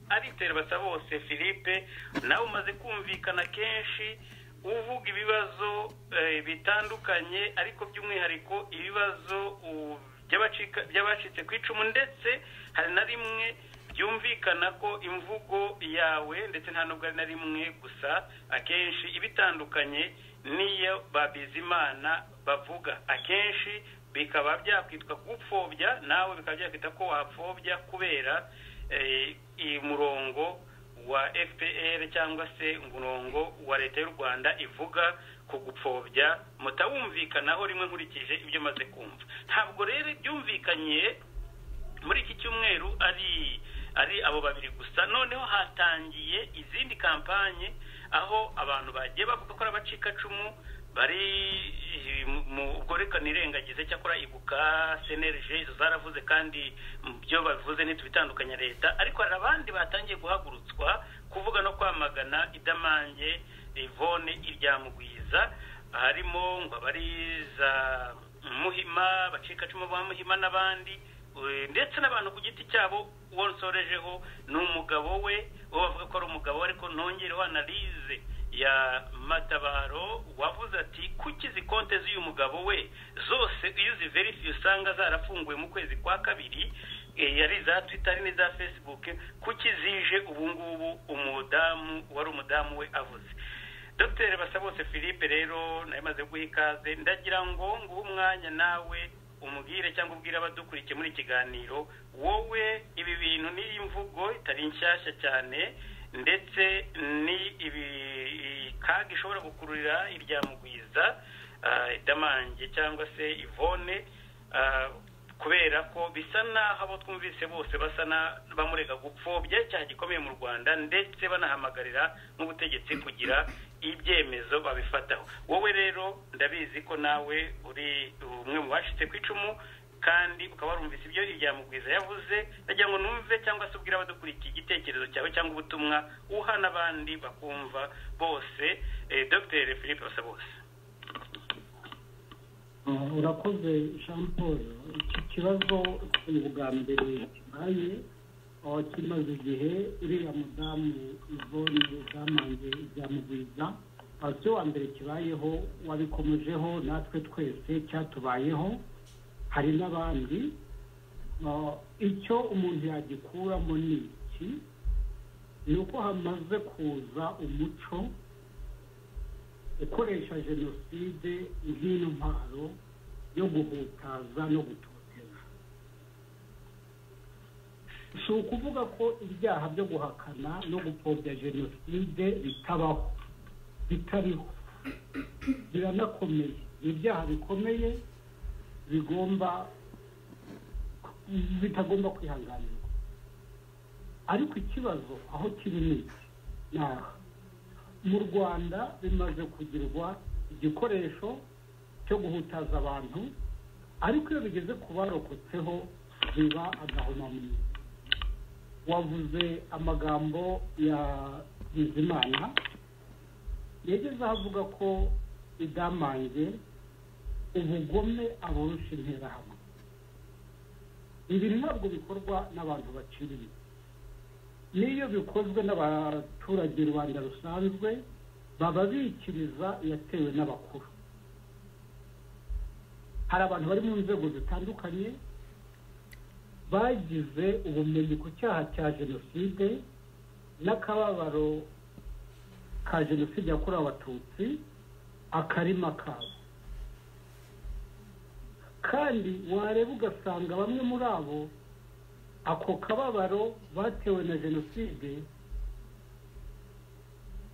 ariterwa ataba bose philippe nawe umaze kumvikana kenshi uvuga ibibazo bitandukanye ariko by'umwihariko ibibazo by'abacitse ku icumu ndetse hari na rimwe byumvikana ko imvugo yawe ndetse nta nubwo ari na rimwe gusa akenshi ibitandukanye n'iyo babizimana bavuga akenshi bikaba byakwitwa gupfobya nawe bikaba byakwita ko wapfobya kubera umurongo wa fpr cyangwa se umurongo wa leta y'u rwanda ivuga ku gupfobya mutawumvikanaho rimwe nkurikije ibyo maze kumva ntabwo rero byumvikanye muri iki cyumweru ari ari abo babiri gusa noneho hatangiye izindi kampanye aho abantu bagiye bavuga ko ari abacikacumu bari ubwo reka nirengagize cyakora ibuka senerije izo zaravuze kandi byo bavuze ntitubitandukanya leta ariko hari abandi batangiye guhagurutswa kuvuga no kwamagana idamange ivone iryamugwiza harimo ngo abari za muhima abacikacumu ba muhima n'abandi ndetse n'abantu ku giti cyabo uwo nsorejeho ni umugabo we uwo bavuga ko ari umugabo we ariko ntongereho analize ya matabaro wavuze ati kuki izi konti z'uyu mugabo we zose iyo uziverifiye usanga zarafunguwe mu kwezi kwa kabiri yari iza twitari n'iza fesibuke kuki zije ubu ngubu umudamu wari umudamu we avuze dr basabose philippe rero nawe maze guha ikaze ndagira ngo nguhe umwanya nawe umubwire cyangwa ubwire abadukurikiye muri ikiganiro wowe ibi bintu ni imvugo itari nshyashya cyane ndetse ni ibikaga ishobora gukururira iryamugwiza idamange cyangwa se ivone kubera ko bisa n'aho abo twumvise bose basa n'abamurega gupfobya icyaha gikomeye mu rwanda ndetse banahamagarira n'ubutegetsi kugira ibyemezo babifataho wowe rero ndabizi ko nawe uri umwe mu bashyitse ku icumu kandi ukaba warumvise ibyo ibyamugwiza yavuze ndagira ngo numve cyangwa se ubwire abadukurikiye igitekerezo cyawe cyangwa ubutumwa uha n'abandi bakumva bose dr philippe basabose urakoze jean paul iki kibazo ni ubwa mbere kibaye kimaze igihe uriya mudamu ivone bwamange ibyamugwiza si wa mbere kibayeho wabikomejeho natwe twese cyatubayeho hari n'abandi icyo umuntu yagikuramo ni iki ni uko hamaze kuza umuco ukoresha jenoside nk'intwaro yo guhutaza no gutoteza si ukuvuga ko ibyaha byo guhakana no gupfobya jenoside bitabaho bitariho biranakomeye ibyaha bikomeye bigomba bitagomba kwihanganirwa ariko ikibazo aho kiri ni iki ni aha mu rwanda bimaze kugirwa igikoresho cyo guhutaza abantu ariko iyo bigeze ku barokotseho biba agahomamunwa wavuze amagambo ya bizimana yageze aho avuga ko idamange ubugome aburusha interahamwe ibi ntabwo bikorwa n'abantu baciriye n'iyo bikozwe n'abaturage rubanda rusanzwe baba bikiriza iyatewe n'abakuru hari abantu bari mu nzego zitandukanye bagize ubumenyi ku cyaha cya jenoside n'akababaro ka jenoside yakorewe abatutsi akarima kabo kandi wareba ugasanga bamwe muri abo ako kababaro batewe na jenoside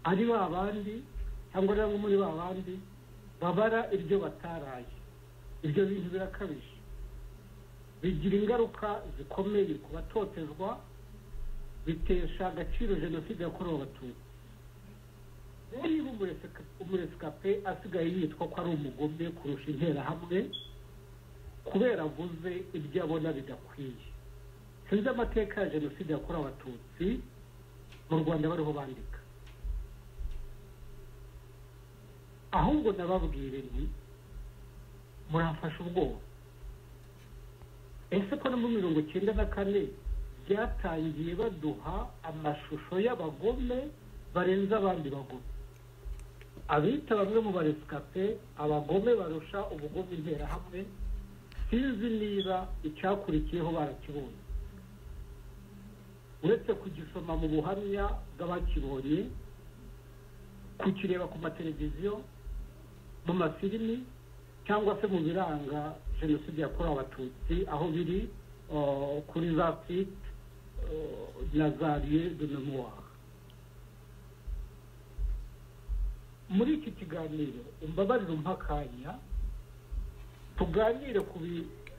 ari ba bandi cyangwa ari bamwe muri ba bandi babara ibyo bataraye ibyo bintu birakabije bigira ingaruka zikomeye ku batotezwa bitesha agaciro jenoside yakorewe abatutsi niba umuresikape asigaye yitwa ko ari umugome kurusha interahamwe kubera avuze ibyo abona bidakwiye sinzi amateka ya jenoside yakorewe abatutsi mu rwanda bariho bandika ahubwo nababwire ni murafashe ubwoba ese ko no mu mirongo icyenda na kane byatangiye baduha amashusho y'abagome barenze abandi bagome abita bamwe mu baresikape abagome barusha ubugome interahamwe sinzi niba icyakurikiyeho barakibonye uretse kugisoma mu buhamya bw'abakibonye kukireba ku mateleviziyo mu mafilimi cyangwa se mu biranga jenoside yakorewe abatutsi aho biri kuri za site na za riye de memoire muri iki kiganiro umbabarire umpa akanya tuganire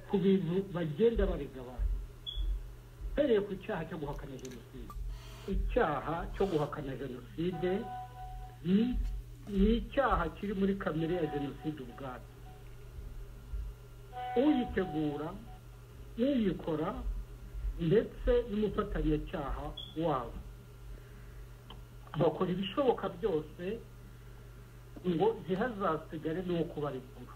ku bintu bagenda barega abantu uhereye ku cyaha cyo guhakana jenoside icyaha cyo guhakana jenoside ni icyaha kiri muri kamere ya jenoside ubwabyo uyitegura uyikora ndetse n'umufatanyacyaha wabo bakora ibishoboka byose ngo ntihazasigare n'uwo kubarekura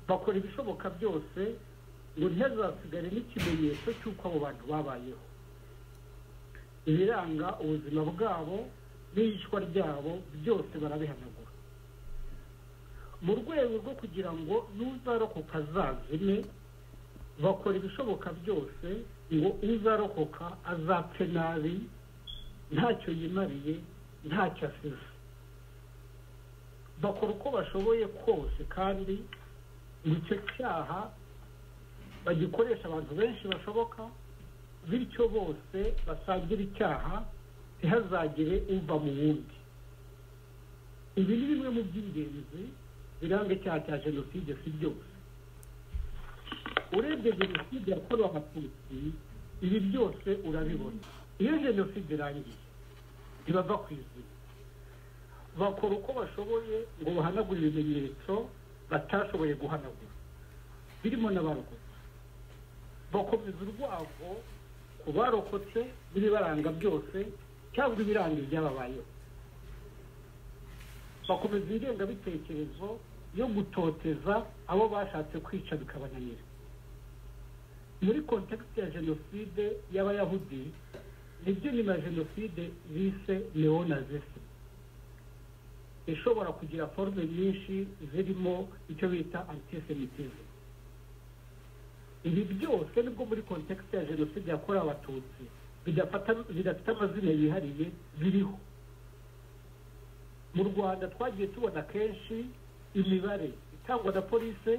bakora ibishoboka byose ngo ntihazasigare n'ikimenyetso cy'uko abo bantu babayeho ibiranga ubuzima bwabo n'iyicwa ryabo byose barabihanagura mu rwego rwo kugira ngo n'uzarokoka azazime bakora ibishoboka byose ngo uzarokoka azapfe nabi ntacyo yimariye ntacyo asize bakora uko bashoboye kose kandi ngo icyo cyaha bagikoresha abantu benshi bashoboka bityo bose basangira icyaha ntihazagire uva mu wundi ibi ni bimwe mu by'ingenzi biranga icyaha cya jenoside si byose urebye jenoside yakorewe abatutsi ibi byose urabibona iyo jenoside irangiye ntibava ku izina bakora uko bashoboye ngo bahanagure ibimenyetso batashoboye guhanagura birimo n'abarokotse bakomeza urwego ku barokotse n'ibibaranga byose cyangwa ibiranga ibyababayeho bakomeza ingengabitekerezo yo gutoteza abo bashatse kwica bikabananira muri kontekisi ya jenoside y'abayahudi nibyo nyuma ya jenoside bise neonazisi ishobora kugira forume nyinshi zirimo icyo bita antisemitize ibi byose nibwo muri kontekisi ya jenoside yakorewe abatutsi bidafite amazina yihariye biriho mu rwanda twagiye tubona kenshi imibare itangwa na polisi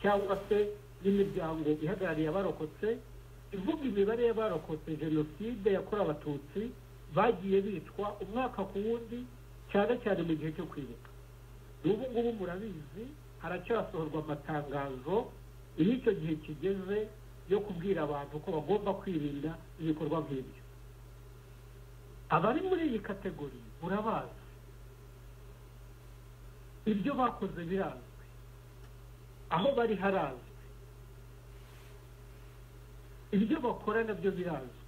cyangwa se n'imiryango ihagarariye abarokotse ivuga imibare y'abarokotse jenoside yakorewe abatutsi bagiye bicwa umwaka ku wundi cyane cyane mu gihe cyo kwibuka n'ubu ngubu murabizi haracyasohorwa amatangazo iyo icyo gihe kigeze yo kubwira abantu ko bagomba kwirinda ibikorwa nk'ibyo abari muri iyi kategori murabazi ibyo bakoze birazwi aho bari harazwi ibyo bakora nabyo birazwi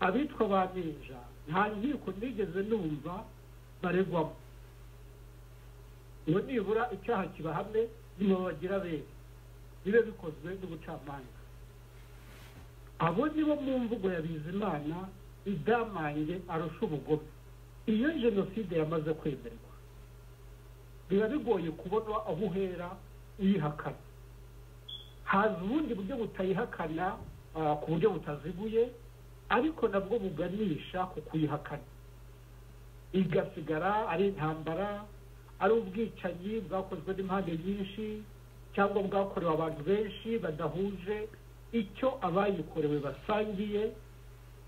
abitwa ba ninja nta nkiko nigeze numva baregwamo ngo nibura icyaha kibahamye bagira beza bibe bikozwe n'ubucamanza abo ni bo mu mvugo ya bizimana idamange arusha ubugome iyo jenoside yamaze kwemerwa biba bigoye kubona aho uhera uyihakana haza ubundi buryo butayihakana ku buryo butaziguye ariko nabwo buganisha ku kuyihakana igasigara ari intambara ari ubwicanyi bwakozwe n'impande nyinshi cyangwa bwakorewe abantu benshi badahuje icyo abayikorewe basangiye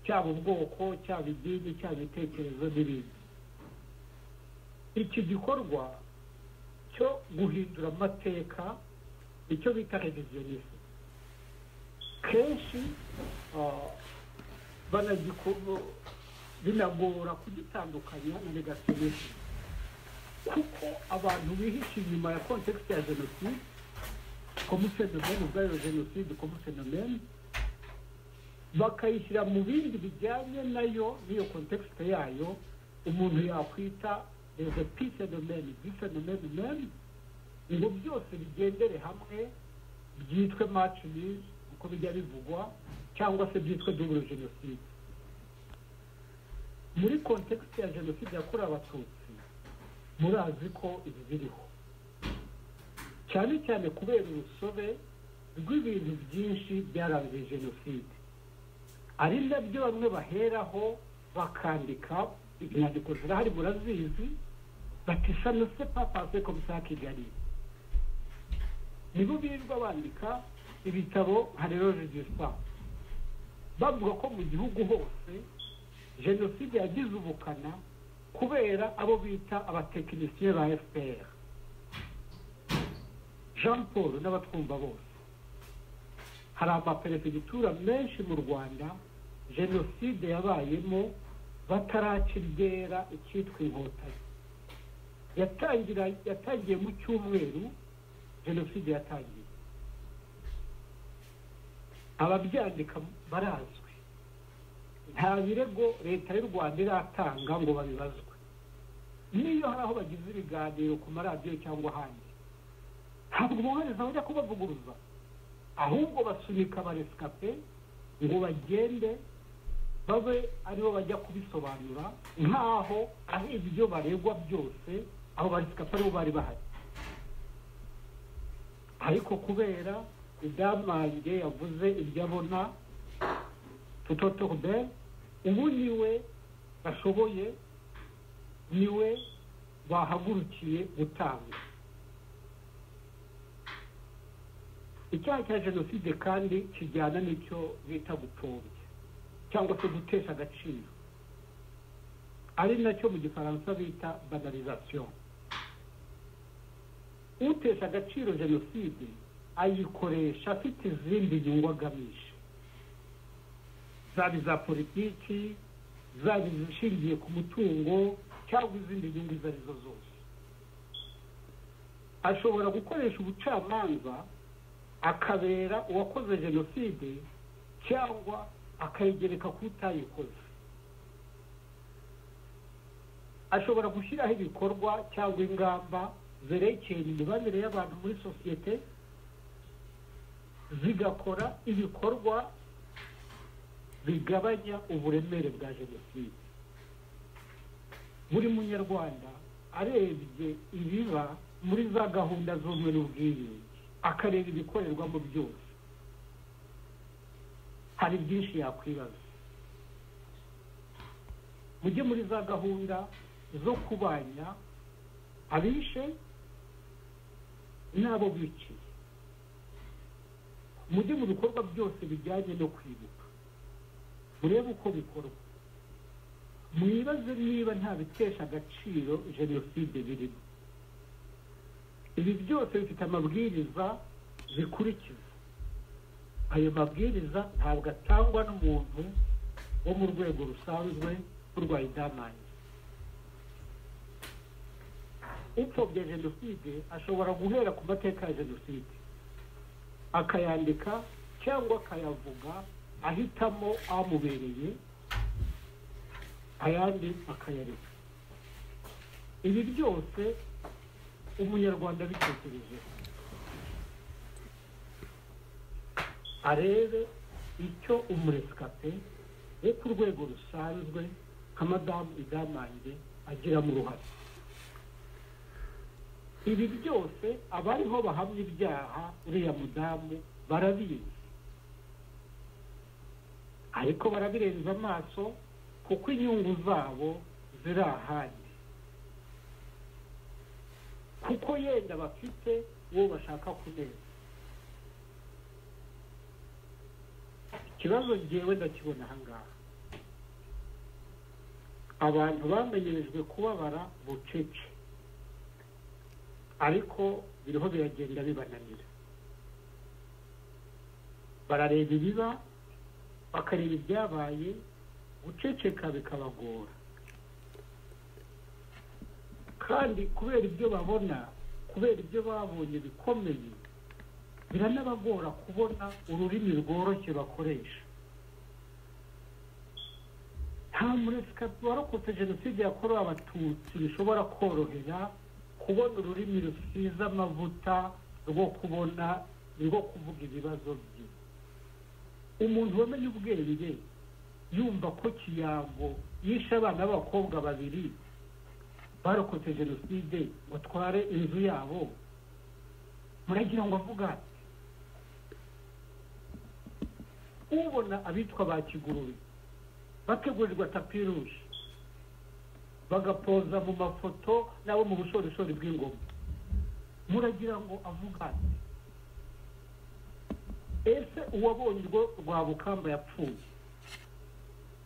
cyaba ubwoko cyaba idini cyaba ibitekerezo n'ibindi iki gikorwa cyo guhindura amateka nicyo bita reviziyonisme kenshi binagora kugitandukanya na negationisme kuko abantu bihishe inyuma ya kontekisi ya jenoside komu fenomene ubwayo jenoside komu fenomene bakayishyira mu bindi bijyanye nayo n'iyo kontekisite yayo umuntu yakwita reze pi fenomene bi fenomene meni ngo byose bigendere hamwe byitwe maci nizi uko bijya bivugwa cyangwa se byitwa dubure jenoside muri kontekisite ya jenoside yakorewe abatutsi murazi ko ibi biriho cyane cyane kubera urusobe rw'ibintu byinshi byarangiye jenoside ari nabyo bamwe baheraho bakandika inyandiko zirahari murazizi batisa na se papase komisa kigali nibo birirwa bandika ibitabo nka rero regisita bavuga ko mu gihugu hose jenoside yagize ubukana kubera abo bita abatekinisiye ba fpr jean paul n'abatwumva bose hari amaperefegitura menshi mu rwanda jenoside yabayemo batarakiryera icyitwa inkotanyi yatangira yatangiye mu cyumweru jenoside yatangiye ababyandika barazwi nta birego leta y'u rwanda iratanga ngo babibazwe niyo hari aho bagize ibiganiro ku maradiyo cyangwa ahandi ntabwo umwohereza bajya kubavuguruza ahubwo basunika abaresikape ngo bagende babe aribo bajya kubisobanura nk'aho ari ibyo baregwa byose abo baresikape aribo bari bahari ariko kubera idamange yavuze ibyo abona tutotode ubu niwe bashoboye niwe bahagurukiye gutanga icyaha cya jenoside kandi kijyana n'icyo bita gupfobya cyangwa se gutesha agaciro ari nacyo mu gifaransa bita banalizasiyo utesha agaciro jenoside ayikoresha afite izindi nyungu agamije zaba iza politiki zaba izishingiye ku mutungo cyangwa izindi nyungu izo arizo zose ashobora gukoresha ubucamanza akabera uwakoze jenoside cyangwa akayigereka ku utayikoze ashobora gushyiraho ibikorwa cyangwa ingamba zerekeye imibanire y'abantu muri sosiyete zigakora ibikorwa bigabanya uburemere bwa jenoside buri munyarwanda arebye ibiba muri za gahunda z'ubumwe n'ubwiyunge akareba ibikorerwamo byose hari byinshi yakwibaza mujye muri za gahunda zo kubanya abishe n'abo bicaye mujye mu bikorwa byose bijyanye no kwibuka murebe uko bikorwa mwibaze niba nta bitesha agaciro jenoside birimo ibi byose bifite amabwiriza bikurikiza ayo mabwiriza ntabwo atangwa n'umuntu wo mu rwego rusanzwe urwaye idamange upfobya jenoside ashobora guhera ku mateka ya jenoside akayandika cyangwa akayavuga ahitamo amubereye ayandi akayareka ibi byose umunyarwanda abitekerejeho arebe icyo umuresikape wo ku rwego rusanzwe nka madamu idamange agiramo uruhare ibi byose abariho bahamya ibyaha uriya mudamu barabizi ariko barabirenza amaso kuko inyungu zabo ziri ahandi kuko yenda bafite uwo bashaka kuneza ikibazo ngewe ndakibona ahangaha abantu bamenyerejwe kubabara bucece ariko biriho biragenda bibananira barareba ibiba bakareba ibyabaye guceceka bikabagora kandi kubera ibyo babona kubera ibyo babonye bikomeye biranabagora kubona ururimi rworoshye bakoresha nta muresikapi warokotse jenoside yakorewe abatutsi bishobora korohera kubona ururimi rusize amavuta rwo kubona rwo kuvuga ibibazo bye umuntu wamenye ubwenge yumva ko kiyango yishe abana b'abakobwa babiri barokotse jenoside ngo atware inzu yabo muragira ngo avuga ati ubona abitwa ba kigurube bategurirwa tapi ruje bagapoza mu mafoto nabo mu bushorishori bw'ingoma muragira ngo avuga ati ese uwabonye urwo rwabukamba yapfuye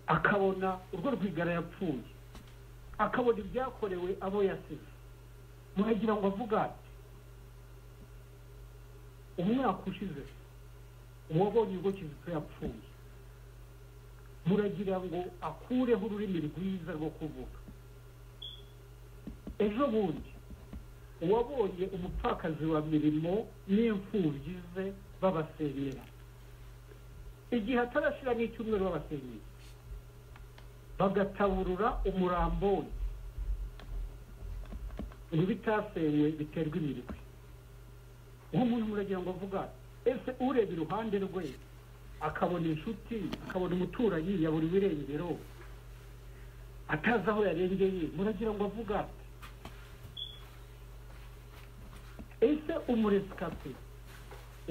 akabona urwo rwigara yapfuye akabona ibyakorewe abo yasize muragira ngo avuga ati umwaka ushize uwabonye urwo kizito yapfuye muragira ngo akureho ururimi rwiza rwo kuvuga ejo bundi uwabonye umupfakazi wa mirimo n'imfubyi ze babasenyera igihe atarashyira n'icyumweru babasenyera bagataburura umurambo we ngo bitasenywe biterwa imirwi nk'umuntu muragira ngo avuga ese ureba iruhande rwe akabona inshuti akabona umuturanyi yabura ibirengero atazi aho yarengeye muragira ngo avuga ati ese umuresikape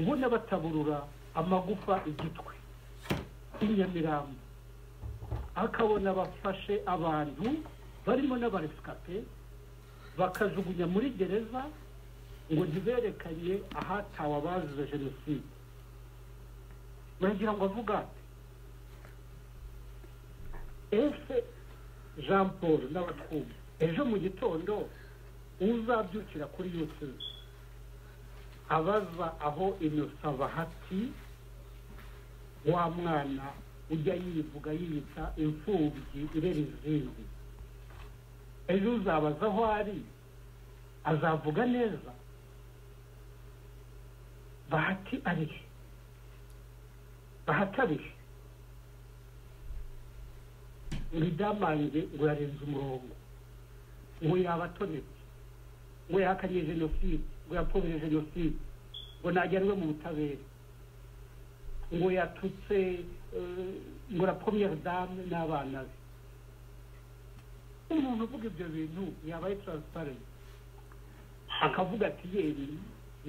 ubona bataburura amagufa igitwe inyamirambo akabona bafashe abantu barimo n'abaresikape bakajugunya muri gereza ngo ntiberekanye ahatawe abazize jenoside baragira ngo avuga ati ese jean paul n'abatwumva ejo mu gitondo uzabyukira kuri yutube abaza aho inosa bahati wa mwana ujya yivuga yiyita imfubyi irera izindi ejo uzabaza aho ari azavuga neza bahati arihe bahati arihe ngo idamange ngo yarenze umurongo ngo yaba atonetse ngo yahakanye jenoside ngo yapfobije jenoside ngo ntajyanwe mu butabera ngo yatutse ngo la première dame n'abana be umuntu uvuga ibyo bintu yabaye transparent akavuga ati yewe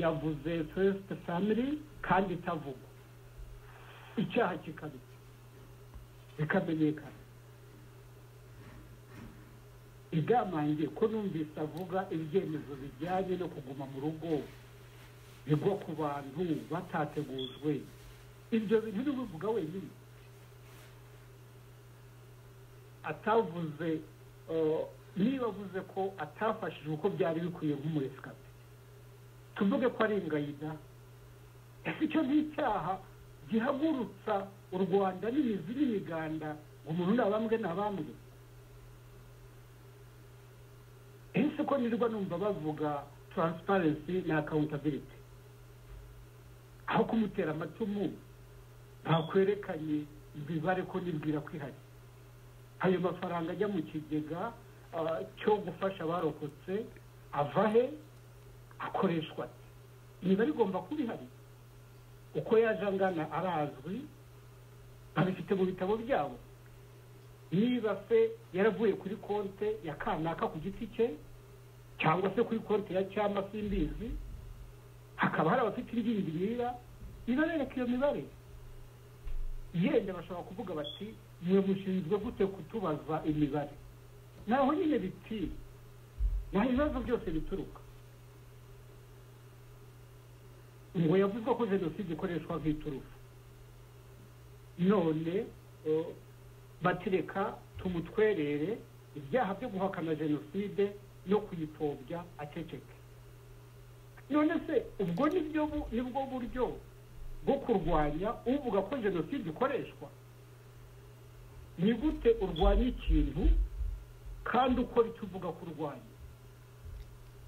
yavuze first family kandi itavugwa icyaha kikabitse bikamenyekana igamange ko numvise avuga ibyemezo bijyanye no kuguma mu rugo bigwa ku bantu batategujwe ibyo bintu ntibivuga wenyine atavuze niba avuze ko atafashije uko byari bikwiye nk'umuresikate tuvuge ko ari ingayida ese icyo ni icyaha gihagurutsa u rwanda n'imizi n'imiganda ngo umuntu ni abambwe ni abambwe ese ko nirwa numva bavuga taransiparensi na akawuntabiriti aho kumutera amacumu ntakwerekanye imibare ko nibwira ko ihari ayo mafaranga ajya mu kigega cyo gufasha abarokotse ava he akoreshwa imibare igomba kuba ihari uko yaje angana arazwi babifite mu bitabo byabo niba se yaravuye kuri konte ya kanaka ku giti cye cyangwa se kuri konte ya cyama simbizi hakaba hari abafite ingingimira ibarereka iyo mibare yenda bashobora kuvuga bati mwe mushinzwe gute kutubaza imibare naho nyine biti naho ibibazo byose bituruka ngo yavuzwe ko jenoside ikoreshwa nk'iturufu none batireka tumutwerere ibyaha byo guhakana jenoside no kuyipfobya aceceke none se ubwo nibwo buryo bwo kurwanya uvuga ko jenoside ikoreshwa ni gute urwanya ikintu kandi ukora icyo uvuga ko urwanya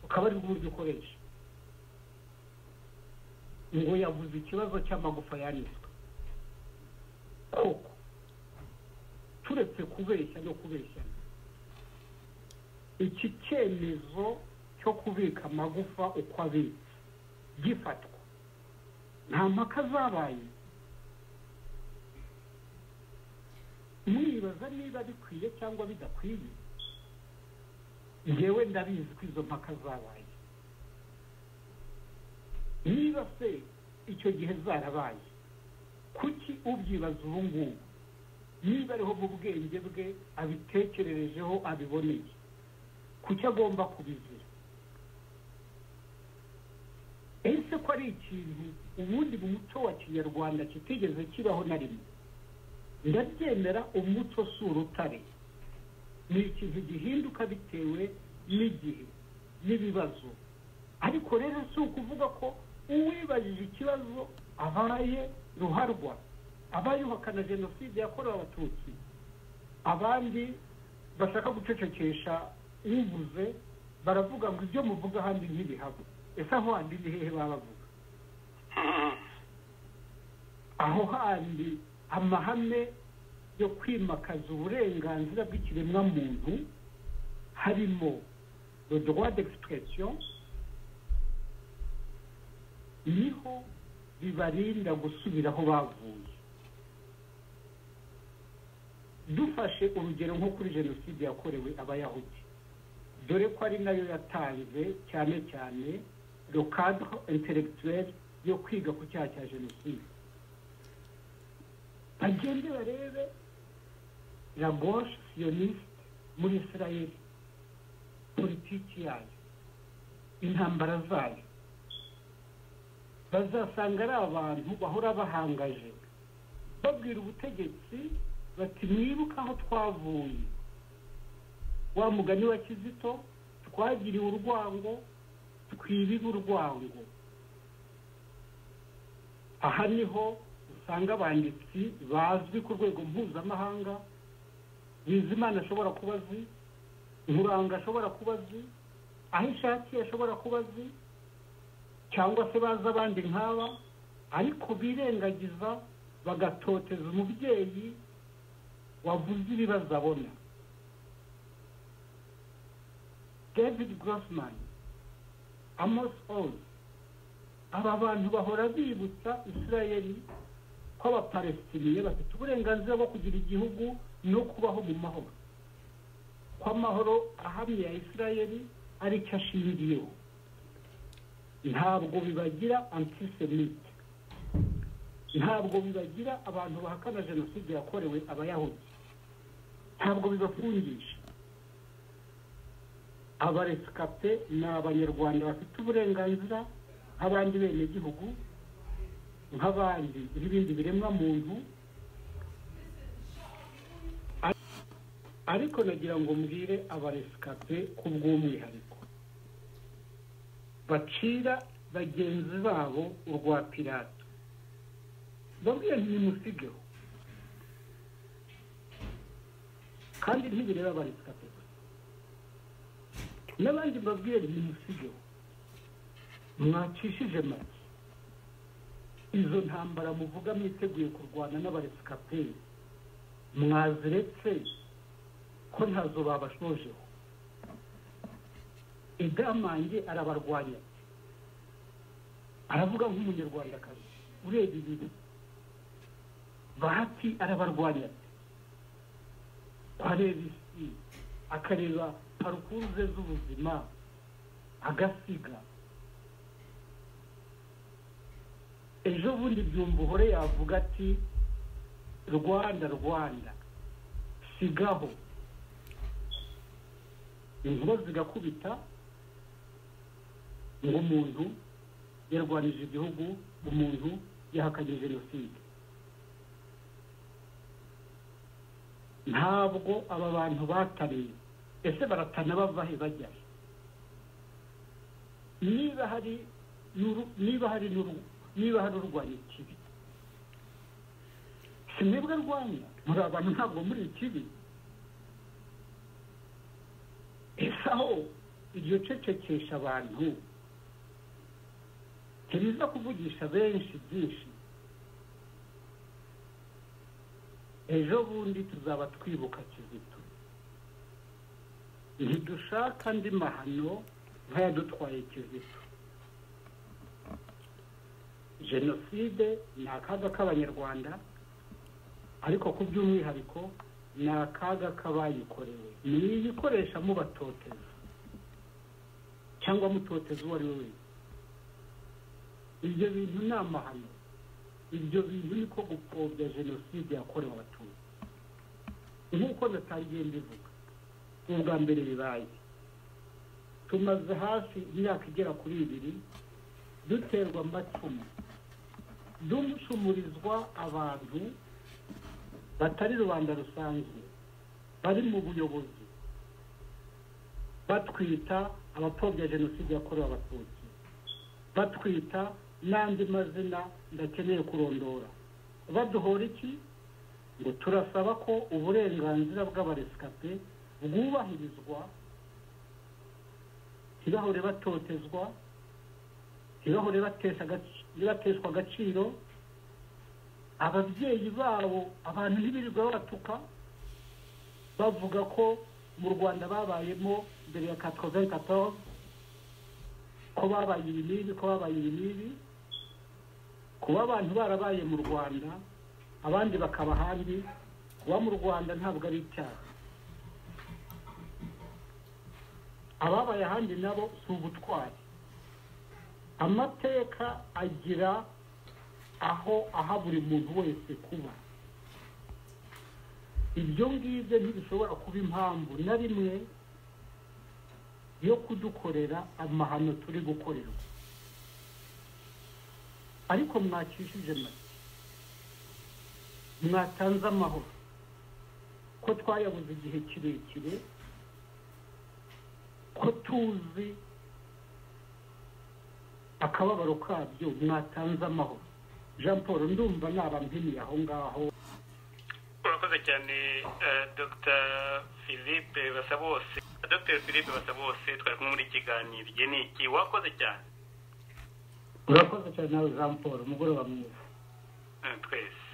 ukaba ari bwo buryo ukoresha ngo yavuze ikibazo cy'amagufa yanitswe koko turetse kubeshya no kubeshya iki cyemezo cyo kubika amagufa uko abitse gifatwa nta mpaka zabaye mwibaza niba bikwiye cyangwa bidakwiye ngewe ndabizi ko izo mpaka zabaye niba se icyo gihe zarabaye kuki ubyibaza ubu ngubu niba ariho mu bwenge bwe abitekererejeho abiboneye kuki agomba kubizira ese ko ari ikintu ubundi mu muco wa kinyarwanda kitigeze kibaho na rimwe ndabyemera umuco si urutare ni ikintu gihinduka bitewe n'igihe n'ibibazo ariko rero si ukuvuga ko uwibajije ikibazo abaye ruharwa aba yuhakana jenoside yakorewe abatutsi abandi bashaka gucecekesha uvuze baravuga ngo ibyo muvuga ahandi ntibihaba ese aho handi ni hehe babavuga aho handi amahame yo kwimakaza uburenganzira bw'ikiremwamuntu harimo le droit d'expression niho bibarinda gusubira aho bavuye dufashe urugero nko kuri jenoside yakorewe abayahudi dore ko ari nayo yatanze cyane cyane le cadre intellectuel yo kwiga ku cyaha cya jenoside bagende barebe la gauche sioniste muri israel politiki yayo intambara zayo bazasanga ari abantu bahora bahangaje babwira ubutegetsi bati mwibuke aho twavuye wa mugani wa kizito twagiriwe urwango twibibe urwango aha niho usanga abanditsi bazwi ku rwego mpuzamahanga bizimana ashobora kuba azi nkuranga ashobora kuba azi aho ishakiye ashobora kuba azi cyangwa se bazi abandi nk'aba ariko birengagiza bagatoteza umubyeyi wavuze ibibazo abona david grossman amos oz aba bantu bahora bibutsa israel ko abapalestiniye bafite uburenganzira bwo kugira igihugu no kubaho mu mahoro ko amahoro ahamye ya israel aricyo ashingiyeho ntabwo bibagira antisemite ntabwo bibagira abantu bahakana jenoside yakorewe abayahudi ntabwo bibafungisha abaresikape ni abanyarwanda bafite uburenganzira nk'abandi benegihugu nk'abandi n'ibindi biremwa muntu ariko nagira ngo mbwire abaresikape ku bw'umwihariko bacira bagenzi babo urwa pirata bamwe ntimusigeho kandi ntibireba abarisika gusa n'abandi mbabwire ntimusigeho mwacishije make izo ntambara muvuga mwiteguye kurwana n'abarisika pe mwaziretse ko ntazo babashojeho igamange arabarwanya aravuga nk'umunyarwandakazi urebye ibintu bahati arabarwanya areba isi akareba parukuruze z'ubuzima agasiga ejo bundi byumva uhore yavuga ati rwanda rwanda sigaho inkuba zigakubita ngo umuntu yarwanije igihugu umuntu yahakanye jenoside ntabwo aba bantu batariye ese baratana bava he bajya niba hari niba hari niba hari urwanya ikibi si mwebwe arwanya muri abantu ntabwo muri ikibi ese aho iryo cecekesha abantu ntibiza kuvugisha benshi byinshi ejo bundi tuzaba twibuka kizito ntidushaka andi mahano nk'ayadutwaye kizito jenoside ni akaga k'abanyarwanda ariko ku by'umwihariko ni akaga k'abayikorewe ntiyikoresha mubatoteza cyangwa mutoteza uwo ari we wese ibyo bintu ni amahano ibyo bintu niko gupfobya jenoside yakorewe abatutsi nk'uko natangenda ivuga ni ubwa mbere bibaye tumaze hafi imyaka igera kuri ibiri duterwa amacumu ducumurizwa abantu batari rubanda rusanzwe bari mu buyobozi batwita abapfobya jenoside yakorewe abatutsi batwita n'andi mazina ndakeneye kurondora baduhora iki ngo turasaba ko uburenganzira bw'abaresikape bwubahirizwa ntibahore batotezwa ntibahore bateshwa agaciro ababyeyi babo abantu ntibirirwa babatuka bavuga ko mu rwanda babayemo mbere ya katoventi katovu ko babaye ibi n'ibi ko babaye ibi n'ibi kuba abantu barabaye mu rwanda abandi bakaba ahandi kuba mu rwanda ntabwo ari icyaha ababaye ahandi nabo si ubutwari amateka agira aho aha buri muntu wese kuba ibyo ngibyo ntibishobora kuba impamvu na rimwe yo kudukorera amahano turi gukorerwa ariko mwakishije make mwatanze amahoro ko twayabuze igihe kirekire ko tuzi akababaro kabyo mwatanze amahoro jean paul ndumva ntabampiniye aho ngaho urakoze cyane dr philippe basabose dr philippe basabose twari kumwe muri kiganiro igihe ni iki wakoze cyane urakoze cyane nawe jean paul umugoroba mwiza twese